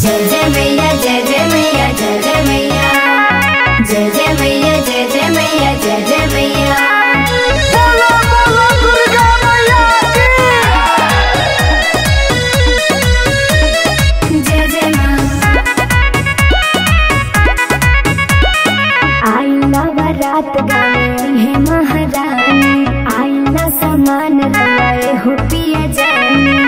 जय जय मैया जय जय मैया जय जय मैया जय जय मैया जय जय मैया जय जय मैया बोलो बोलो दुर्गा मैया की जय जय माँ आई नवरात गावे हे महारानी आई न समान रवाए हो पिया जानी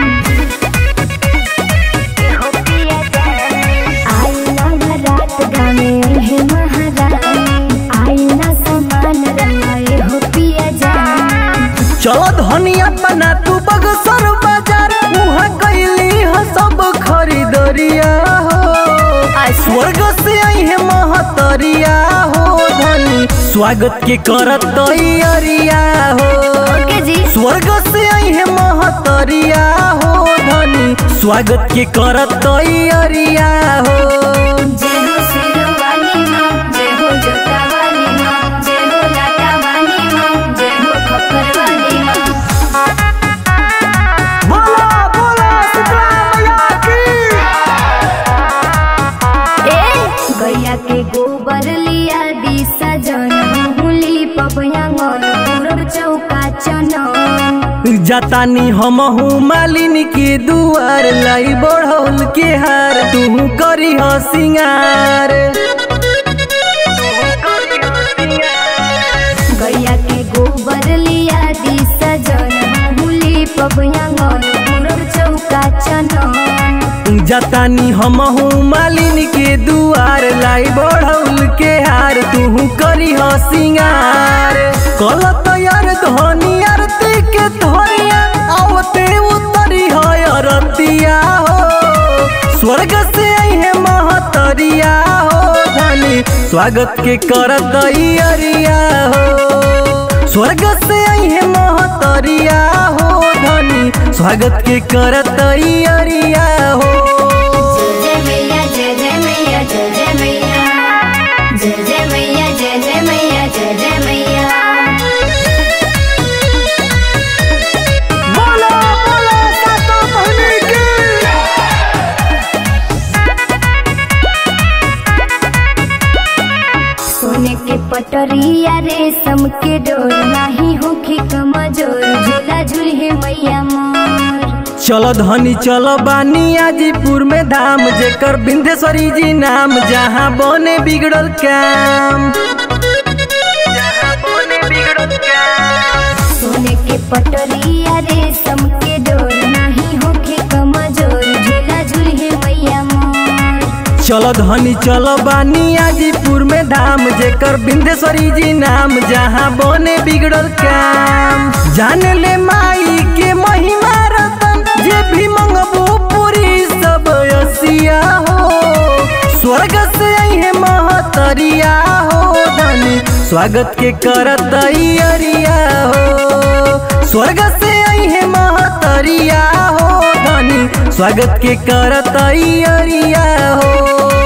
हो पिया जानी आई नवरात गावे हे महारानी आई न समान रवाए हो पिया जानी चलो धनिया बना तू बगसर बाजार उहाँ कैली ह सब खरीदरिया हो स्वर्ग से आई है महतरिया हो धनी स्वागत के करत तैयारिया हो ओके जी स्वर्ग से आई है महतरिया हो धनी स्वागत के करत तैयारिया हो जय हो सिरवाली माँ जय हो जोता वाली माँ जय हो लाटा वाली माँ जय हो खप्पर वाली माँ बोला बोला शीतला मैया की ए गैया के गोबर लिया दी सजन हुली पपयांगन पूरब चौका चनन जतानी हमहू मालिनी के दुआर लाई बढ़ौल के हार तू करी हो सिंगार गैया के गोबर लिया दी सजन हुली पपयांगन पूरब चौका चनन जतानी हमहू मालिनी के दुआर लाई बढ़ौल के हार तू करी हो सिंगार कल तैयार धनी आरती के धोरिया आवते उतरी हो अरतिया हो स्वर्ग से आई है महतरिया हो धनी स्वागत के करत अरिया हो स्वर्ग से आई है महतरिया हो धनी स्वागत के करत अरिया हो जय जय मैया जय जय मैया जय जय मैया जय जय मैया जय जय मैया जय जय मैया बोलो बोलो सातो बहिनी की सोने के पटरिया रेशम के डोर नाही होखे कमजोर झूला झूले मैया मोर चलो धनी चलो बानी आजीपुर में धाम जेकर बिंदेश्वरी जी नाम जहाँ बने बिगड़ल काम सोने के पटरिया रेशम के डोर नाही होखे कमजोर झूला झूले मैया मोर चलो धनी चलो बानी आजीपुर में धाम जेकर बिंदेश्वरी जी नाम जहाँ बने बिगड़ल काम जान ले माई के महिमा रतन जे भी मंगबू पूरी सब असिया हो स्वर्ग से आई है महतरिया हो धनी स्वागत के करत अरिया हो स्वर्ग से आई है महतरिया हो धनी स्वागत के करत अरिया हो